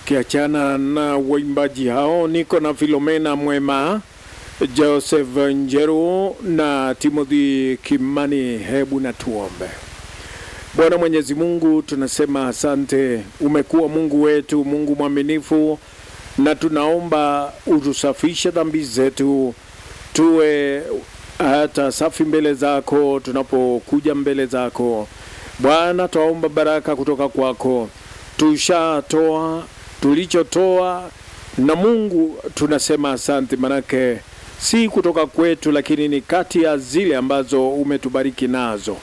Kiachana na waimbaji hao, niko na Filomena Mwema, Joseph Njeru na Timothy Kimani. Hebu na tuombe. Bwana Mwenyezi Mungu, tunasema asante. Umekuwa Mungu wetu, Mungu mwaminifu, na tunaomba utusafishe dhambi zetu, tuwe hata safi mbele zako tunapokuja mbele zako Bwana. Twaomba baraka kutoka kwako, tushatoa tulichotoa, na Mungu tunasema asante, manake si kutoka kwetu, lakini ni kati ya zile ambazo umetubariki nazo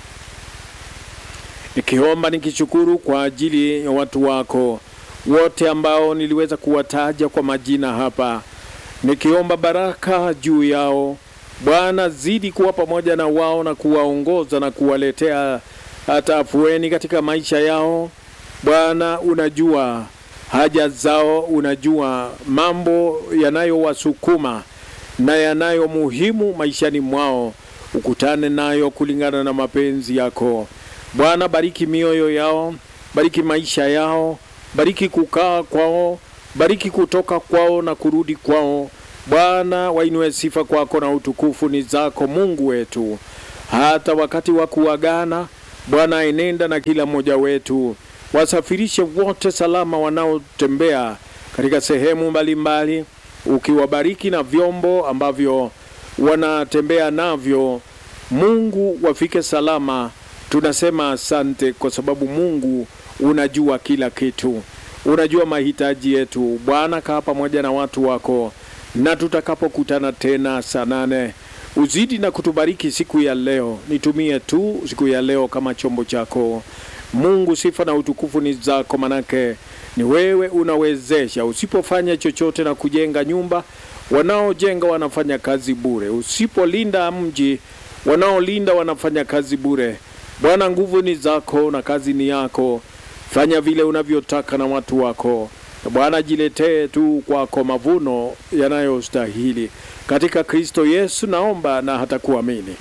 nikiomba nikishukuru kwa ajili ya watu wako wote ambao niliweza kuwataja kwa majina hapa, nikiomba baraka juu yao Bwana, zidi kuwa pamoja na wao na kuwaongoza na kuwaletea hata afueni katika maisha yao. Bwana, unajua haja zao, unajua mambo yanayowasukuma na yanayo muhimu maishani mwao, ukutane nayo kulingana na mapenzi yako. Bwana, bariki mioyo yao, bariki maisha yao, bariki kukaa kwao, bariki kutoka kwao na kurudi kwao. Bwana, wainue sifa kwako na utukufu ni zako Mungu wetu. Hata wakati wa kuagana, Bwana, enenda na kila mmoja wetu, wasafirishe wote salama wanaotembea katika sehemu mbalimbali, ukiwabariki na vyombo ambavyo wanatembea navyo. Mungu, wafike salama. Tunasema asante kwa sababu Mungu unajua kila kitu, unajua mahitaji yetu. Bwana, kaa pamoja na watu wako, na tutakapokutana tena saa nane uzidi na kutubariki siku ya leo. Nitumie tu siku ya leo kama chombo chako Mungu. Sifa na utukufu ni zako, manake ni wewe unawezesha. Usipofanya chochote na kujenga nyumba, wanaojenga wanafanya kazi bure. Usipolinda mji, wanaolinda wanafanya kazi bure. Bwana, nguvu ni zako na kazi ni yako. Fanya vile unavyotaka na watu wako, na Bwana, jiletee tu kwako mavuno yanayostahili katika Kristo Yesu naomba na hata kuamini,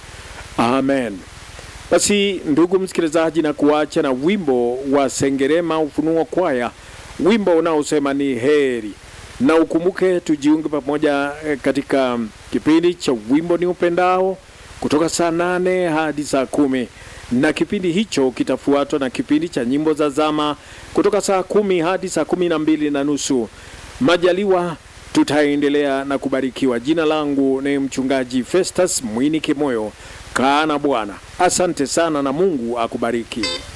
amen. Basi ndugu msikilizaji, na kuacha na wimbo wa Sengerema Ufunuo Kwaya, wimbo unaosema ni heri, na ukumbuke tujiunge pamoja katika kipindi cha wimbo ni upendao kutoka saa nane hadi saa kumi na kipindi hicho kitafuatwa na kipindi cha nyimbo za zama kutoka saa kumi hadi saa kumi na mbili na nusu. Majaliwa tutaendelea na kubarikiwa. Jina langu ni mchungaji Festus Mwini Kimoyo. Kaa na Bwana. Asante sana na Mungu akubariki.